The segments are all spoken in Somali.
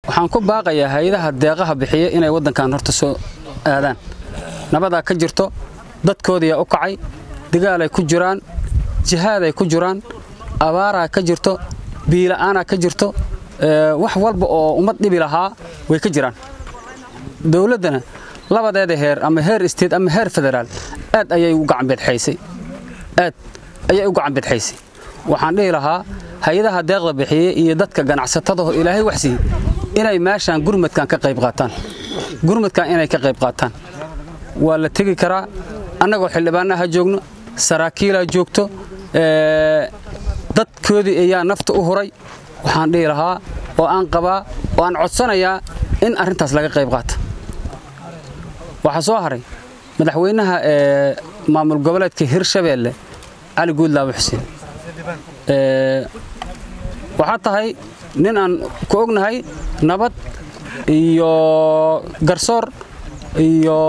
waxaan ku baaqayaa hay-adaha deeqaha bixiya inay waddankan horta soo aadaan nabadaa ka jirto dadkoodiyaa u kacay dagaalay ku jiraan jihaaday ku jiraan abaaraa ka jirto biila'aanaa ka jirto wax walba oo ummad dhibi lahaa way ka jiraan dowladdana labadeeda heer ama heer isteed ama heer federaal aad ayay u gacanbeedxaysay aad ayay u gacanbeedxaysay waxaan dhihi lahaa hay-adaha deeqda bixiyey iyo dadka ganacsatadaho ilaahay wax siiyey inay meeshaan gurmadkan ka qayb qaataan gurmadkan inay ka qayb qaataan waa la tegi karaa annagoo xildhibaanaha joogno saraakiilaa joogto dadkoodii ayaa nafta u huray waxaan dhihi lahaa oo aan qabaa oo aan codsanayaa in arrintaas laga qayb qaata waxaa soo haray madaxweynaha ee maamul goboleedka hirshabeelle cali guudlaawe xuseen waxaa tahay nin aan ku ognahay nabad iyo garsoor iyo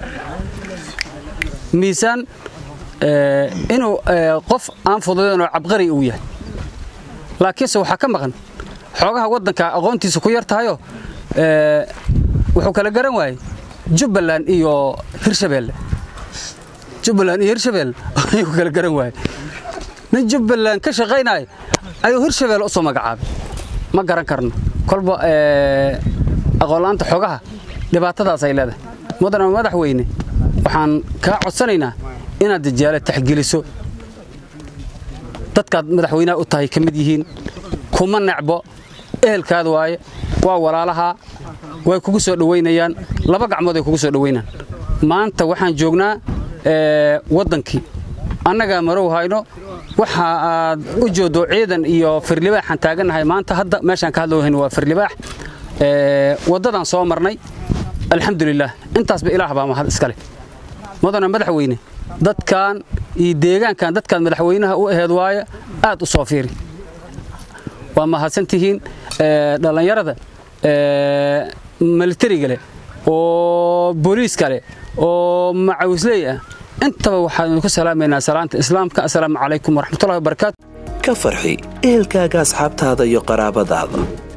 miisaan inuu qof aan fududaynoo cabqari uu yahay laakiinse waxaa ka maqan xoogaha waddanka aqoontiisa ku yar tahayoo wuxuu kala garan waayey jubbaland iyo hirshabeelle jubbaland iyo hirshabeelle ayuu kala garan waayey nin jubbaland ka shaqaynaya ayuu hirshabeelle u soo magacaabay ma garan karno kolba aqoonla'aanta xoogaha dhibaatadaas ay leedahay mudana madaxweyne waxaan kaa codsanaynaa inaad dajaalo taxgeliso dadkaad madaxweynaha u tahay ka mid yihiin kuma necbo ehelkaada waaye waa walaalahaa way kugu soo dhowaynayaan laba gacmood ay kugu soo dhowaynaan maanta waxaan joognaa waddankii annagaa marow hayno waxa aad u jooddo ciidan iyo firlibaaxaan taagannahay maanta hadda meeshaan ka hadloohayn waa firlibaax waddadaan soo marnay alxamdulilaah intaasba ilaah baa mahad iskale mudana madaxweyne dadkan iyo deegaankan dadkaad madaxweynaha u aheed waaya aad u soo fiiri waa mahadsantihiin dhallinyarada militariga leh oo booliiska leh oo macawisley ah intaba waxaanu ku salaamaynaa salaanta islaamka assalaamu calaykum waraxmatullahi wabarakaatu ka farxi ehelkaaga asxaabtaada iyo qaraabadaada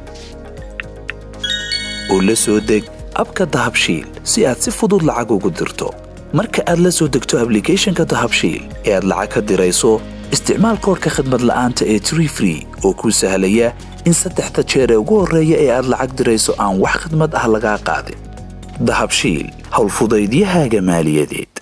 oo la soo deg abka dahabshiil si aad si fudud lacag ugu dirto marka aad la soo degto ablicathonka dahabshiil ee aad lacag ka dirayso isticmaal koorka khadmad la'aanta ee tree free oo kuu sahlaya in saddexda jeer ee ugu horreeya ee aad lacag dirayso aan wax khidmad ah lagaa qaadin dahabshiil howlfudaydiyahaaga maaliyadeed